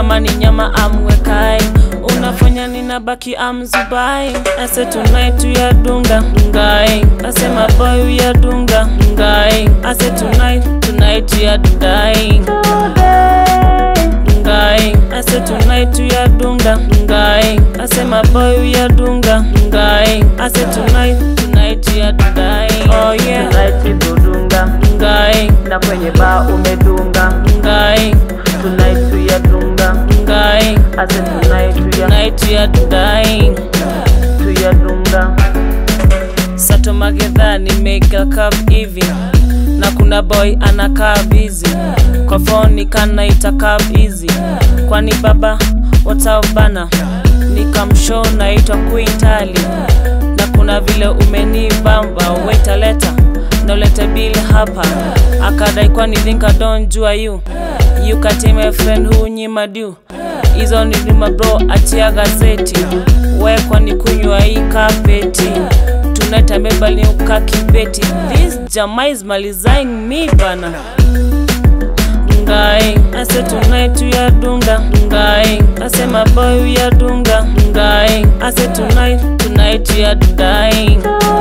kama ni nyama amwekai unafanya ninabaki amzubai ase tonight uyadunga ngai ase maboy uyadunga ngai ase tonight tonight uyadungai ngai ase tonight uyadunga ngai ase maboy uyadunga ngai ase tonight tonight uyadungai oh yeah Tonight tudunga ngai na kwenye baa umedunga ngai Tonight tuyadunga ngai ase tonight tuya tonight uyadungai tuyadunga Sato Magedha nimeka cup hivi na kuna boy anakaa busy kwa phone kanaita cup easy kwani baba what's bana nikamshow naitwa Queen Tali na kuna vile umenibamba waita leta na ulete bill hapa akadai kwani think I don't jua you you kati my friend who nyima du hizo ni duma bro achia gazeti we kwani kunywa hii kapeti tonight amebali ukakibeti this jama is malizaing me bana ngai ase tonight uyadunga ngai ase maboy uyadunga ngai ase tonight tonight uyadungai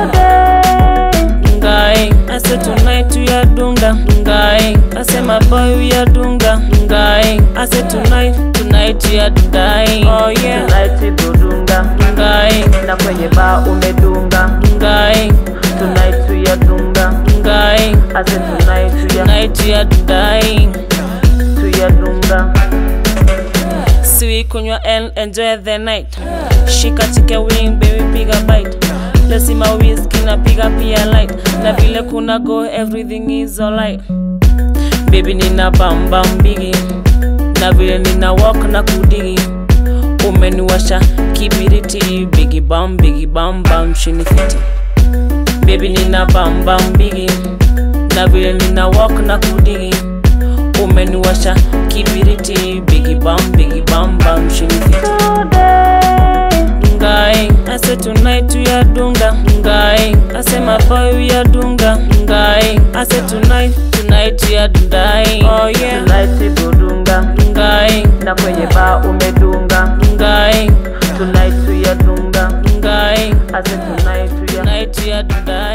ngai ase tonight uyadunga ngai ase maboy uyadunga ngai ase tonight tonight uyadungai oh yeah Tonight tudunga ngai na kwenye baa umedunga ngai Tonight tuyadunga ngai ase tonight tuya tonight uyadungai tuyadunga siwi kunywa and enjoy the night shika chike wing baby piga bite lesima whisky na piga pia light na vile kuna go everything is alright baby nina bamba mbigi na vile nina walk na kudigi umeniwasha kibiriti bigi bam bigi bam bam chini fiti baby nina bamba mbigi na vile nina walk na kudigi umeniwasha kibiriti bigi bam bigi bam bam chini fiti ngai ase tonight uyadunga ngai ase maboy uyadunga ngai ase tonight tonight uyadungai oh yeah Tonight tudunga ngai na kwenye baa umedunga ngai Tonight tuyadunga ngai ase tonight tuya tonight uyadungai